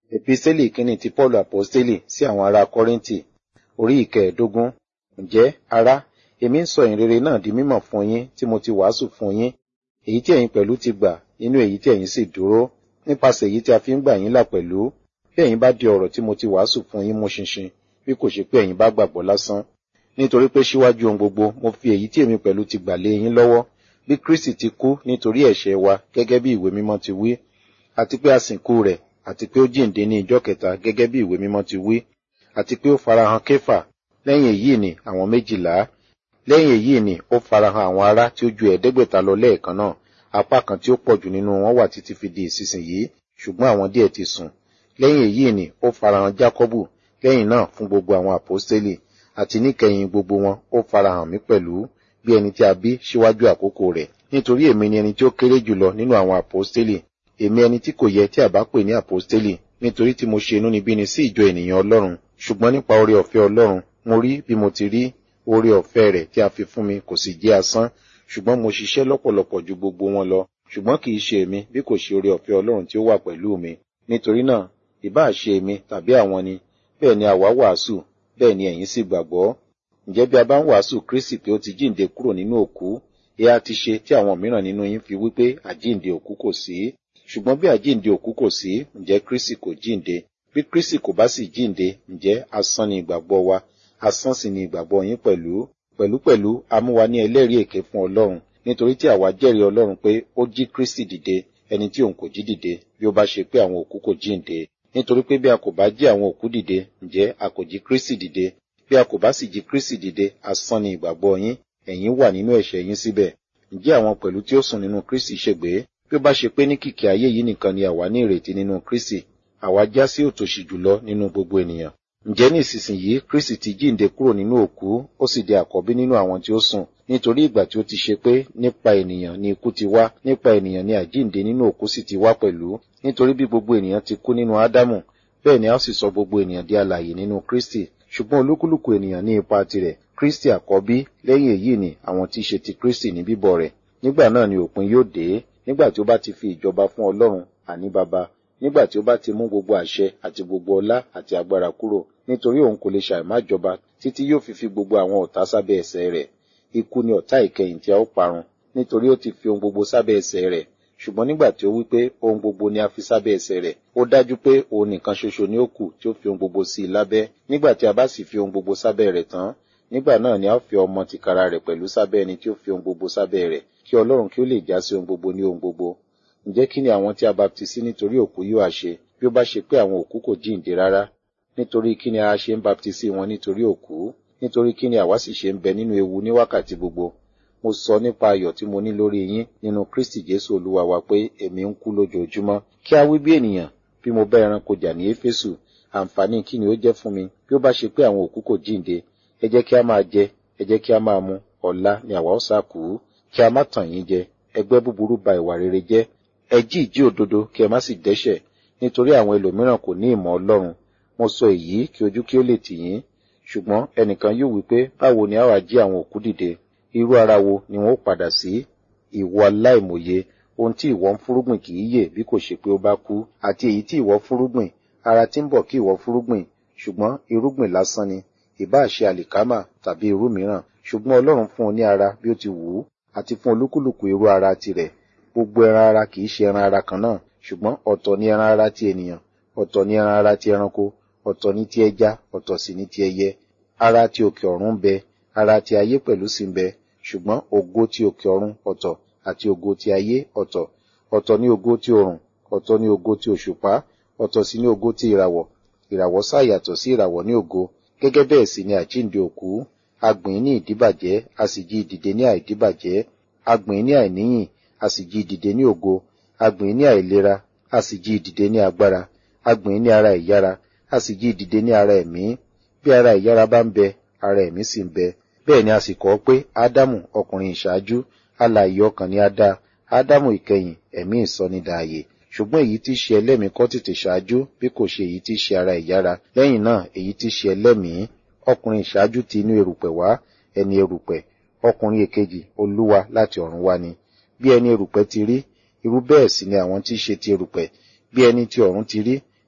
Episteli kínní ti Paul Aposteli sí àwọn ará Kọ́ríńtì, orí ìkẹẹ̀ẹ́dógún. Ǹjẹ́, ará, èmi ń sọ ìrere náà di mímọ̀ fún yín tí mo ti wàásù fún yín, èyí tí ẹ̀yin pẹ̀lú ti gbà nínú èyí tí ẹ̀yin sì dúró, nípasẹ̀ èyí tí a fi ń gbà yín là pẹ̀lú. Bí ẹ̀yin bá di ọ̀rọ̀ tí mo ti wàásù fún yín mú ṣinṣin, bí kò ṣe pé ẹ̀yin bá gbàgbọ́ lásán. Nítorí pé síwájú ohun gbogbo, mo fi èyí tí èmi pẹ̀lú ti gbà lé yín lọ́wọ́, bí Kristi ti kú nítorí ẹ̀ṣẹ̀ wa gẹ́gẹ́ bí ìwé mímọ́ ti wí, àti pé a sìnkú rẹ̀, àti pé ó jíǹde ní ìjọ́ kẹta gẹ́gẹ́ bí ìwé mímọ́ ti wí, àti pé ó farahàn Kéfà, lẹ́yìn èyí ni àwọn méjìlá, lẹ́yìn èyí ni ó farahàn àwọn ará tí ó ju ẹ̀ẹ́dẹ́gbẹ̀ta lọ lẹ́ẹ̀kan náà, apá kan tí ó pọ̀jù nínú wọn wà títí fi di ìsinsìnyí, ṣùgbọ́n àwọn díẹ̀ ti sùn. Lẹ́yìn èyí ni ó farahàn Jákọ́bù, lẹ́yìn náà fún gbogbo àwọn àpọ́stélì, àti níkẹyìn gbogbo wọn ó farahàn mí pẹ̀lú, bí ẹni tí a bí síwájú àkókò rẹ̀. Nítorí èmi ni ẹni tí ó kéré jùlọ nínú àwọn àpọ́stélì, èmi ẹni tí kò yẹ tí a bá pè ní àpọ́stélì, nítorí tí mo ṣe inúnibíni sí ìjọ ènìyàn Ọlọ́run, ṣùgbọ́n nípa oore ọ̀fẹ́ Ọlọ́run, mo rí bí mo ti rí, oore ọ̀fẹ́ rẹ̀ tí a fi fún mi kò sì jẹ́ asán, ṣùgbọ́n mo ṣiṣẹ́ lọ́pọ̀lọpọ̀ ju gbogbo wọn lọ, ṣùgbọ́n kì í ṣe èmi bí kò ṣe oore ọ̀fẹ́ Ọlọ́run tí ó wà pẹ̀lú mi. Nítorí náà, ìbá ṣe èmi tàbí àwọn ni, bẹ́ẹ̀ ni àwa wàásù, bẹ́ẹ̀ ni ẹ̀yin sì gbàgbọ́. Ǹjẹ́ bí a bá ń wàásù Kristi pé ó ti jíǹde kúrò nínú òkú, èyí a ti ṣe tí àwọn mìíràn nínú yín fi wípé àjíǹde òkú kò sí. Ṣùgbọ́n bí àjíǹde òkú kò sí, ǹjẹ́ Kristi kò jíǹde? Bí Kristi kò bá sì jíǹde, ǹjẹ́ asán ni ìgbàgbọ́ wa, asán sì ni ìgbàgbọ́ yín pẹ̀lú. Pẹ̀lúpẹ̀lú a mú wa ní ẹlẹ́rìí èké fún Ọlọ́run, nítorí tí àwa jẹ́rìí Ọlọ́run pé ó jí Kristi dìde, ẹni tí òun kò jí dìde, bí ó bá ṣe pé àwọn òkú kò jíǹde. Nítorí pé bí a kò bá jí àwọn òkú dìde, ǹjẹ́ a kò jí Kristi dìde? Bí a kò bá sì jí Kristi dìde, asán ni ìgbàgbọ́ yín, ẹ̀yin wà nínú ẹ̀ṣẹ̀ yín síbẹ̀. Ǹjẹ́ àwọn pẹ̀lú tí ó sùn nínú Kristi ṣègbé? Bí ó bá ṣe pé ní kìkì ayé yìí nìkan ni àwa ní ìrètí nínú Kristi, àwa já sí òtòṣì jùlọ nínú gbogbo ènìyàn. Ǹjẹ́ ní ìsinsìnyí Kristi ti jíǹde kúrò nínú òkú, ó sì di àkọ́bí nínú àwọn tí ó sùn. Nítorí ìgbà tí ó ti ṣe pé nípa ènìyàn ni ikú ti wá, nípa ènìyàn ni àjíǹde nínú òkú sì ti wá pẹ̀lú. Nítorí bí gbogbo ènìyàn ti kú nínú Ádámù, bẹ́ẹ̀ ni a ó sì sọ gbogbo ènìyàn di alààyè nínú Kristi. Ṣùgbọ́n olúkúlùkù ènìyàn ní ipa tirẹ̀, Kristi àkọ́bí, lẹ́yìn èyí ni àwọn tí í ṣe ti Kristi ní bíbọ̀ rẹ̀. Nígbà náà ni òpin yóò dé, nígbà tí ó bá ti fi ìjọba fún Ọlọ́run, àní Baba, nígbà tí ó bá ti mú gbogbo àṣẹ àti gbogbo ọlá àti agbára kúrò, nítorí òun kò lè ṣàìmájọba títí yóò fi fi gbogbo àwọn ọ̀tá sábẹ́ ẹsẹ̀ rẹ̀. Ikú ni ọ̀tá ìkẹyìn tí a ó parun, nítorí ó ti fi ohun gbogbo sábẹ́ ẹsẹ̀ rẹ̀. Ṣùgbọ́n nígbà tí ó wí pé ohun gbogbo ni a fi sábẹ́ ẹsẹ̀ rẹ̀, ó dájú pé òun nìkan ṣoṣo ni ó kù tí ó fi ohun gbogbo sí i lábẹ́. Nígbà tí a bá sì fi ohun gbogbo sábẹ́ rẹ̀ tán, nígbà náà ni a ó fi ọmọ tìkára rẹ̀ pẹ̀lú sábẹ́ ẹni tí ó fi ohun gbogbo sábẹ́ rẹ̀, kí Ọlọ́run kí ó lè já sí ohun gbogbo ní ohun gbogbo. Ǹjẹ́ kí ni àwọn tí a baptisí nítorí òkú yóò ṣe, bí ó bá ṣe pé àwọn òkú kò jíǹde rárá? Nítorí kí ni a ṣe ń baptisí wọn nítorí òkú? Nítorí kí ni àwa sì ṣe ń bẹ nínú ewu ní wákàtí gbogbo? Mo sọ nípa ayọ̀ tí mo ní lórí yín nínú Kristi Jésù Olúwa wa pé èmi ń kú lójoojúmọ́. Kí a wí bí ènìyàn, bí mo bá ẹranko jà ní Éfésù, àǹfààní kí ni ó jẹ́ fún mi bí ó bá ṣe pé àwọn òkú kò jíǹde? Ẹ jẹ́ kí a máa jẹ, ẹ jẹ́ kí a máa mu, ọ̀la ni àwa ó sá kú. Kí a má tàn yín jẹ, ẹgbẹ́ búburú ba ìwà rere jẹ́. Ẹ jí ìjí òdodo kí ẹ má sì dẹ́ṣẹ̀, nítorí àwọn ẹlòmíràn kò ní ìmọ̀ Ọlọ́run. Mo sọ èyí kí ojú kí ó lè tì yín. Ṣùgbọ́n ẹnìkan yóò wí pé báwo ni a wá jí àwọn òkú dìde? Irú ara wo ni wọn ó padà sí? Ìwọ aláìmòye, ohun tí ìwọ ń fúrúgbìn kì í yè bí kò ṣe pé ó bá kú, àti èyí tí ìwọ fúrúgbìn, ara tí ń bọ̀ kí ìwọ fúrúgbìn, ṣùgbọ́n irúgbìn lásán ni, ìbá ṣe àlìkámà tàbí irú mìíràn, ṣùgbọ́n Ọlọ́run fún un ní ara bí ó ti wù ú, àti fún olúkúlùkù irú ara tirẹ̀. Gbogbo ẹran ara kì í ṣe ẹran ara kan náà, ṣùgbọ́n ọ̀tọ̀ ni ẹran ara ti ènìyàn, ọ̀tọ̀ ni ẹran ara ti ẹranko, ọ̀tọ̀ ni ti ẹja, ọ̀tọ̀ sì ni ti ẹyẹ. Ara ti òkè ọ̀run ń bẹ, ara ti ayé pẹ̀lú sì ń bẹ, ṣùgbọ́n ògo ti òkè ọ̀run ọ̀tọ̀ àti ògo ti ayé ọ̀tọ̀. Ọ̀tọ̀ ni ògo ti òrùn, ọ̀tọ̀ ni ògo ti òṣùpá, ọ̀tọ̀ sì ni ògo ti ìràwọ̀. Ìràwọ̀ sá yàtọ̀ sí ìràwọ̀ ní ògo, gẹ́gẹ́ bẹ́ẹ̀ sì ni àjíǹde òkú. A gbìn ní ìdíbàjẹ́, a sì jí dìde ní àìdíbàjẹ́. A gbìn ní àìníyìn, a sì jí dìde ní ògo. A gbìn ní àìlera, a sì jí dìde ní agbára. A gbìn ní ara ìyára, a sì jí dìde ní ara ẹ̀mí. Bí ara ìyára bá ń bẹ, ara ẹ̀mí sì ń bẹ. Bẹ́ẹ̀ ni a sì kọ́ pé Ádámù ọkùnrin ìṣáájú, alààyè ọkàn ni a dá. Ádámù ìkẹyìn, ẹ̀mí ìsọnidààyè. Ṣùgbọ́n èyí tí ṣe ẹlẹ́mìí kọ́ tètè ṣáájú bí kò ṣe èyí tí ṣe ara ìyára. Lẹ́yìn náà èyí tí ṣe ẹlẹ́mìí. Ọkùnrin ìṣáájú ti inú erùpẹ̀ wá, ẹni erùpẹ̀. Ọkùnrin èkejì, Olúwa láti ọ̀run wá ni. Bí ẹni erùpẹ̀ ti rí, irú bẹ́ẹ̀ sì ni àwọn tí ṣe ti erùpẹ̀. Bí ẹni ti ọ̀run ti rí,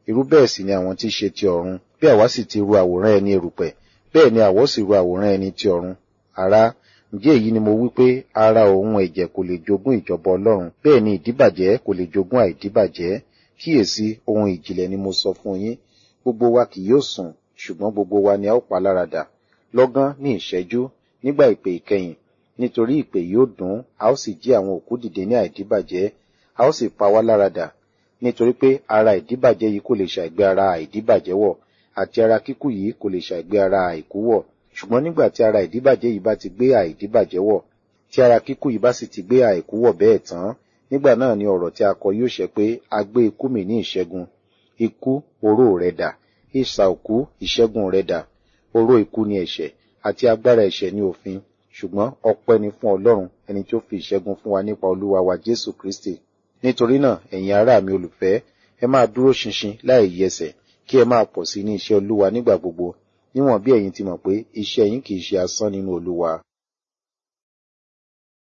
irú bẹ́ẹ̀ sì ni àwọn tí í ṣe ti ọ̀run bí àwa sì ti ru àwòrán ẹni erùpẹ̀ bẹ́ẹ̀ ni àwọ̀ sì ru àwòrán ẹni ti ọ̀run ará ǹjẹ́ èyí ni mo wí pé ara òun ẹ̀jẹ̀ kò lè jogún ìjọba ọlọ́run bẹ́ẹ̀ ni ìdíbàjẹ́ kò lè jogún àìdíbàjẹ́ kíyèsí ohun ìjìnlẹ̀ ni mo sọ fún yín gbogbo wa kì yóò sùn ṣùgbọ́n gbogbo wa ni a ó pa láradà lọ́gán ní ìṣẹ́jú nígbà ìpè ìkẹyìn nítorí ìpè yóò dún a ó sì jí àwọn òkú dìde ní àìdíbàjẹ́ a ó sì pa wá láradà nítorí pé ara ìdíbàjẹ́ yìí kò lè ṣàìgbé ara àìdíbàjẹ́ wọ̀ àti ara kíkú yìí kò lè ṣàìgbé ara àìkú wọ̀ ṣùgbọ́n nígbà tí ara ìdíbàjẹ́ yìí bá ti gbé àìdíbàjẹ́ wọ̀ tí ara kíkú yìí bá sì ti gbé àìkú wọ̀ bẹ́ẹ̀ tán nígbà náà ni ọ̀rọ̀ tí a kọ yóò ṣẹ pé a gbé ikú mì ní ìṣẹ́gun ikú oró rẹ dà ìsà òkú ìṣẹ́gun rẹ dà oró ikú ni ẹ̀ṣẹ̀ àti agbára ẹ̀ṣẹ̀ ní òfin ṣùgbọ́n ọpẹ́ ni fún ọlọ́run ẹni tí ó fi ìṣẹ́gun fún wa nípa olúwa wa jésù kristi nítorí náà ẹ̀yin ará mi olùfẹ́ ẹ máa dúró ṣinṣin láì yẹsẹ̀ kí ẹ máa pọ̀ sí ní iṣẹ́ olúwa nígbà gbogbo níwọ̀n bí ẹ̀yin ti mọ̀ pé iṣẹ́ yín kì í ṣe asán nínú olúwa